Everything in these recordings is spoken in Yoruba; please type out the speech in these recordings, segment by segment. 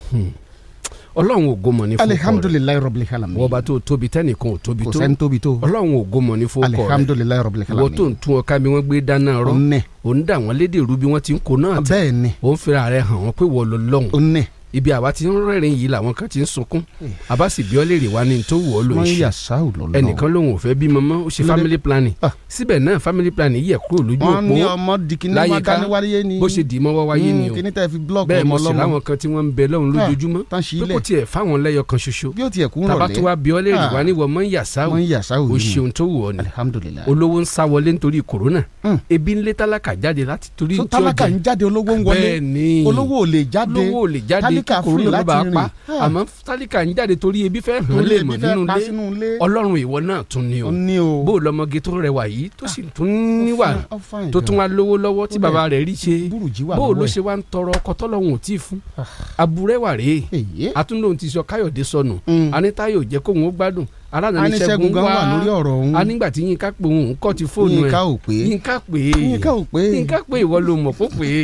ọlọ́run ògo mọ̀ ní fún ọkọ rẹ̀ alihamdulilayi rabbil alamin wọ́n bá tó tóbi tẹ́nìkan ò tóbi kò tó sẹ́ni tóbi tó ọlọ́run ògo mọ̀ ní fún ọkọ rẹ̀ alihamdulilayi rabbil ìwọ tó alamin ń tún ọká bí wọ́n gbé dáná rọ́ onne òun dà wọ́n lédè rú bí wọ́n ti ń kó náà tẹ̀ bẹ́ẹ̀ ni òun fira rẹ̀ hàn wọ́n pé wọ́n lọ lọ́hùn onne ibi àwa ti ń rẹ́rìn yìí làwọn kan ti ń sunkún àbá sì bí ọ́ lè rè wá ní tó wù ọ́ ló ń wọ́n ṣe yà sáwù lọ́lọ́ ẹnìkan lòun ò fẹ́ bímọ mọ́ ó ṣe Lóde- family planning Ah. síbẹ̀ náà family planning yẹ kúrò lójú wọ́n ní òpó ọmọ dikini láyìíká wákàní wáyé ni bó ṣe dì í mọ́wọ́ wáyé ni o kíní tẹ́ fi blọọkì bẹ́ẹ̀ ọmọ mo sì ọlọ́mọ láwọn kan tí wọ́n ń bẹ lọ́hùn lójoojúmọ́ tán sí pé ilẹ̀ kò tiẹ̀ fáwọn lẹ́yọ kan ṣoṣo bí ó tiẹ̀ kú tàbá tó rọ̀lẹ́ wá bí ọ́ lè rè Ah. wá níwọ̀ mọ́ yàsáwò wọ́n yà sáwù o yìí ṣeun tó wù ọ́ ni alihamdulilayi olówó ń sá wọlé nítorí kòrónà Mm. ebi ń lé tálákà jáde láti torí so tí ó tálákà jẹ ń jáde olówó ń wọlé bẹ́ẹ̀ ni olówó ò lè jáde olówó ò lè jáde tálíkà kí free kòrónà ló láti bá rìn. pa Ah. àmọ́ tálíkà ń jáde torí ebi fẹ́ hàn olè lè bí mọ̀ fẹ́ nínú pa ilé sínú ilé ọlọ́run ìwọ náà tún ni o ó ní o bó o lọmọge tó rẹwà yìí tó sì tún níwà Ó fine tó gan. tún wá lówó lọ́wọ́ tí Ó bàbá rẹ̀ rí ṣe burújí wà bó o ló lọ́wọ́ ṣe wá ń tọrọ ọkọ tọ́lọ́hún ò tí ì fún aburẹ́wà rèé èyí atúndòun ti sọ káyọ̀dé sọnù Mm. anitayo jẹ́ kóun ó gbádùn aláàánú aníṣègùn gan wà lórí ọ̀rọ̀ òun anígbà tí yínká pé òun kọ́ ti fóònù yínká ẹ̀ ò pé yínká pé yínká ò pé yínká pé ìwọ ló mọ̀ kó pé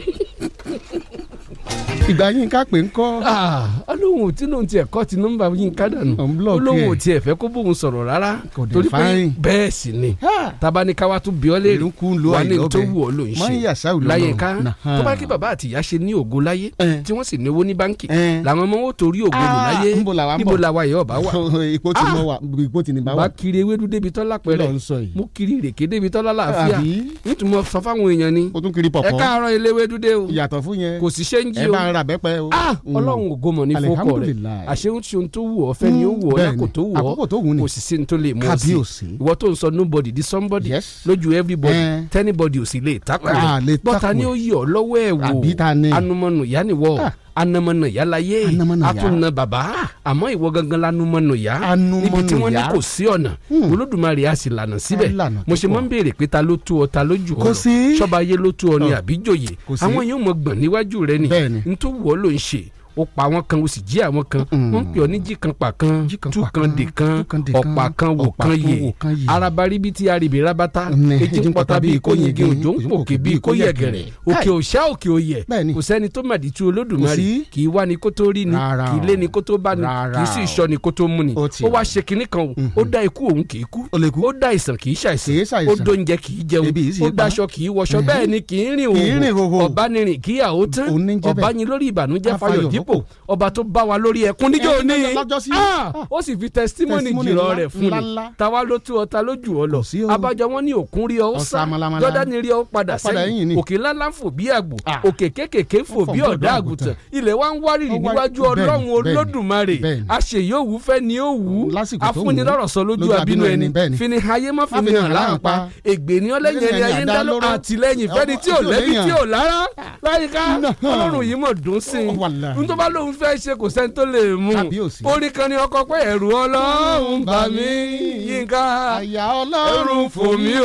ìgbà yínká pé ń kọ́ olóhùn tí lóun tiẹ̀ kọ́ ti nọ́mbà yínká dànù Ò ń block olóhùn ẹ̀. tiẹ̀ fẹ́ kó bóun sọ̀rọ̀ rárá Kò dẹ̀ torí pé fine. bẹ́ẹ̀ sì ni tabaníkáwá tún bí ọ léèrè ìlú kú lu wà ní àìlọ́bẹ̀ tó wù ọ ló ń mọ́ ń yà ṣe sáwù lọ́lọ́ láyé ká tó bá kí bàbá àtìyá ṣe ní ògo láyé Eh. tí wọ́n sì ní owó ní báńkì Eh. làwọn ọmọ wọn ò torí ògo lò Ah, láyé níbo làwa ń níbo bọ̀? làwa yẹ ọba wà ipò tí mo wà ipò tí ní bá bá wà kiri ewédú débi tọ́lá kí ló pẹ̀rẹ̀ ń sọ yìí mo kiri ìrèké débi tọ́lá láàfíà àbí nítorí mo sọ fáwọn èèyàn ni o tún kiri ẹ pọ̀pọ̀ káàárọ̀ eléwédú dé o ìyàtọ̀ fún yẹn kò sí ṣéǹjì ẹ o bá ń ra bẹ́pẹ́ o ah Mm. ọlọ́run ògo mọ̀ ní fọ́kọ̀ rẹ̀ Alihamdulilayi. àṣehun tí ohun tó wù ọ́ fẹ́ ni ó wù ọ́ bẹ́ẹ̀ lákò ni. tó wù ọ́ àkókò tó wù ní kò sì sí ní tó lè mú ọ sí kábíyèsí ìwọ tó ń sọ nobody di somebody yes lójú everybody Eh. tẹ́nibody ò sì lè takò Ah, lè rẹ̀ bọ́ta takò ni ó yẹ ọ́ lọ́wọ́ ẹ̀ wò àbí ta ni anumọ̀nù yá ni wọ́ Ah. anamọ̀nù yá láyé Anamọ̀nù yá. atúnà bàbá àmọ́ ìwọ gangan lanumọ̀nù yá Anumọ̀nù níbi tí wọ́n ní yá. kò sí ọ̀nà Hmm. olódùmarè á sì lànà síbẹ̀ Á lànà mo ṣe tó máa ń béèrè pé ta ló tú ọ ta ló jù ọ Kò lọ sí. ṣọba ayé ló tú ọ ní Ọ. àbíjòyè Kò sí. àwọn yóò mọ gbọ̀n níwájú rẹ ni Bẹ́ẹ̀ ni. n tó wù ọ́ ló ń ṣe ó pa àwọn kan ó sì jí àwọn kan Mm-mm. wọ́n ń pè ọ́ ní jí kan pa kan Jí kan tú pa kan kan, dè kan tú kan dè kan, ọ̀pá kan wò ọ̀pá kan kan yè wò kan yè. arabari bíi ti arìbì rabata Ní, ejì ń pọta bíi kó yege òjò ń pòkè bíi kó yẹ̀gẹ̀rẹ̀ òkè òṣà òkè òyẹ̀ Bẹ́ẹ̀ ni. kò sẹ́ni tó màdí tu olódùmarè Kò sí. kì í wá ni kó tó rí ni Rárá kì í o. lé ni kó tó bá ni Rárá kì í sì o. sọ ni kó tó mú ni Ó ti ó wà. wá ṣe kinní kan o ó dá ikú òun kì í kú Ó lè kú. ó dá ìsàn kì í Kì í ṣàìsàn ṣàìsàn. ó dóúnjẹ kì í jẹun Ebi yìí sì ó pa. dáṣọ kì í wọṣọ Mhm. bẹ́ẹ̀ ni kì í rìn Kì í rìn òhò hòhò. ọ̀bánirin kì í yà ó tán Òun ní jẹ́ bẹ́ẹ̀. ọ̀bányin lórí ìbànújẹ́ Á fayọ̀ fayọ̀ dípò dípò. ọba tó bá wa lórí ẹkún níjọ́ Ẹkún ní lọ́jọ́ sí. Ah, ó sì fi testimony Testimony jìrọ̀ ńlá, rẹ̀ fún ńlá, ni ńlá. táwa ló tú ọ ta ló jù ọ lọ Kò sí o. abájọ wọn ní òkun rí ọ ó Ó sá sá malamala. jọ́dánì rí ọ ó padà Ó padà sẹ́yìn ẹ̀yìn ni. òkè ńláńlá fò bí àgbò Ah. òkè kékèké fò Ó fò bí bí ọ̀dà ọ̀dọ́ àgùntàn àgùntàn. ilẹ̀ wa ń wárìrì Ó wá- níwájú bẹ́ẹ̀ni, ọlọ́run bẹ́ẹ̀ni, olódùmarè bẹ́ẹ̀ni. àṣeyọ̀wù fẹ́ ni ó wù ú Lásìkò tó wù ú. afúnilọ́rọ̀ sọ lójú Lójú abínú abínú ẹni ẹni, bẹ́ẹ̀ni. fini ayé má Má fini fini hàn hàn láǹpa láǹpa. ègbè ni ọlẹ́yìn ẹni ayé ń dá ló lóró. àtìlẹ́yìn fẹ́ni tí ò Ọmọ- lẹ́bi tí ò tí ò lára láyìíká Náà. ọlọ́run yìí mọ̀ dùn sí i Wàláhì. n tó bá lóun fẹ́ ṣe kò sẹ́ni tó lè mú Kábíyèsí. orin kan ní ọkọ pé ẹ̀rù ọlọ́run bà mí yínká àyà ẹ̀rù ọlọ́run fò mí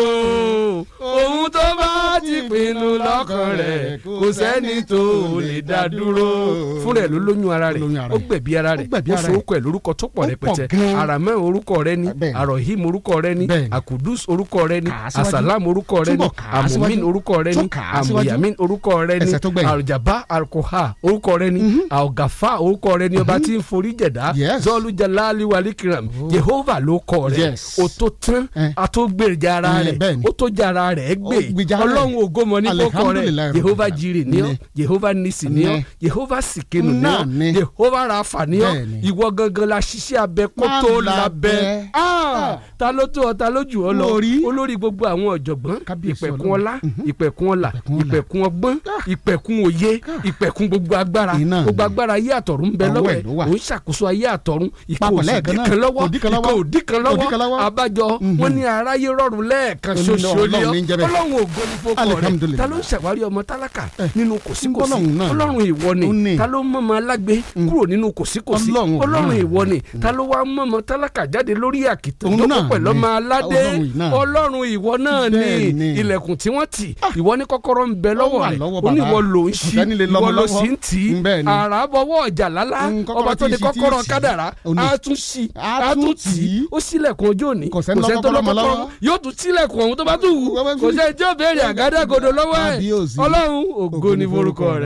o ohun tó bá ti pinnu lọ́kàn rẹ̀ kò sẹ́ni tó lè dá dúró fún rẹ̀ ló lóyún ara rẹ̀ Ó lóyún ara ó rẹ̀. gbẹ̀bí ara rẹ̀ Ó gbẹ̀bí ó ara so rẹ̀. orúkọ ẹ̀ lórúkọ tó pọ̀ Ó pọ̀ rẹpẹtẹ gan-an. aramẹ́ orúkọ rẹ̀ ni Bẹ́ẹ̀ni. arohim orúkọ rẹ̀ ni Bẹ́ẹ̀ni. akudus orúkọ rẹ̀ ni Kà á síwájú. asalam orúkọ rẹ̀ ni Túbọ̀ kà á síwájú. amumin orúkọ rẹ̀ ni Tún kà á síwájú. amuyamin orúkọ rẹ̀ ni Ẹsẹ̀ tó gbẹ̀yìn. aljaba alkoha orúkọ rẹ̀ ni algafa orúkọ rẹ̀ ni ọba tí ń forí jẹ̀dá Yes. zọlù jalali walikiram jehova ló kọ rẹ̀ Yes. o tó tán Eh. a tó gbèrjà ara Eh, rẹ̀ bẹ́ẹ̀ni. o tó jara rẹ̀ gbé Ó gbèjà rẹ̀. ọlọ́run ògómọ ní kókọ rẹ̀ Alihamdulilayi jehova Rabbil jire ní ọ Alamin. jehova nisi ní ọ Ní. jehova sikenu ní Náà ọ ni. jehova rafa ní ọ Bẹ́ẹ̀ni. ìwọ gangan la ṣiṣẹ́ abẹ kó Má tó labẹ́. labẹ́ Ah, ta ló tó ọ ta ló jù ọ lọ Lórí. olórí gbogbo àwọn ọ̀jọ̀gbọ́n Kábíyèsí ìpẹ̀kun Ọlọ́run. ọlá ìpẹ̀kun ọlà Ìpẹ̀kun ọlà. ìpẹ̀kun ọgbọ́n ìpẹ̀kun òye ìpẹ̀kun gbogbo agbára Iná gbogbo ni. agbára ayé àtọ̀run ń bẹ Ọwọ́ lọ́wọ́ ẹ̀ ẹ̀ ló wà. òun ṣàkóso ayé àtọ̀run ìkó Papọ̀ òsì lẹ́ẹ̀kan náà. kan lọ́wọ́ Òdì kan lọ́wọ́. ìkó òdì kan Òdì kan lọ́wọ́ lọ́wọ́. abájọ wọn ní aráyé rọrùn lẹ́ẹ̀kan Ó ní ṣoṣo Ọlọ́run lé ọ ní jẹ́ bẹ́ẹ̀. ọlọ́run ògo ní fọkọ rẹ Alihamdulilayi. ta ló ń ṣàwárí ọmọ tálákà nínú kòsíkòsí Ọlọ́run náà. ọlọ́run ìwọ Ó ni ní. ta ló mọ̀mọ́ alágbe kúrò nínú kòsíkòsí Ọlọ́run ọlọ́run náà. ìwọ ni ta ló wá mọ̀mọ́ tálákà jáde lórí àkìtàn Òun tó náà pẹ̀lú ni. ọmọ aládé Ọlọ́run yìí náà. ọlọ́run ìwọ náà ni Bẹ́ẹ̀ ni. ilẹ̀kùn tí wọ́n tì ìwọ ní kọ́kọ́rọ́ ń bẹ lọ́wọ́ wà rẹ̀ lọ́wọ́ ó ní bàbá. ìwọ ló ń Kò ṣí sẹ́ni lè lọ́mọ ìwọ ló lọ́wọ́. sì ń tì í Mm, bẹ́ẹ̀ ni. àràbọ̀wọ́ ọjà lálá Mm, kọ́kọ́rọ́ ọba tó tí ní ì sí, tí ì kọ́kọ́rọ́ sí. kádàrá Ó ní. á tún ṣí Á á tún tún tì í tì í. ó sílẹ̀kùn ọjọ́ òní Kò sẹ́ni tó lọ́kọ́kọ́rọ́ mọ́ lọ́kọ́kọ́ lọ́wọ́. yóò tún sílẹ̀kùn ọ̀hún tó bá tún wù Wọ́n bá kò fi- sẹ́ni tí ó béèrè àgádágodo lọ́wọ́ ẹ̀ Kábíyèsí. ọlọ́run ògo ni forúkọ rẹ̀.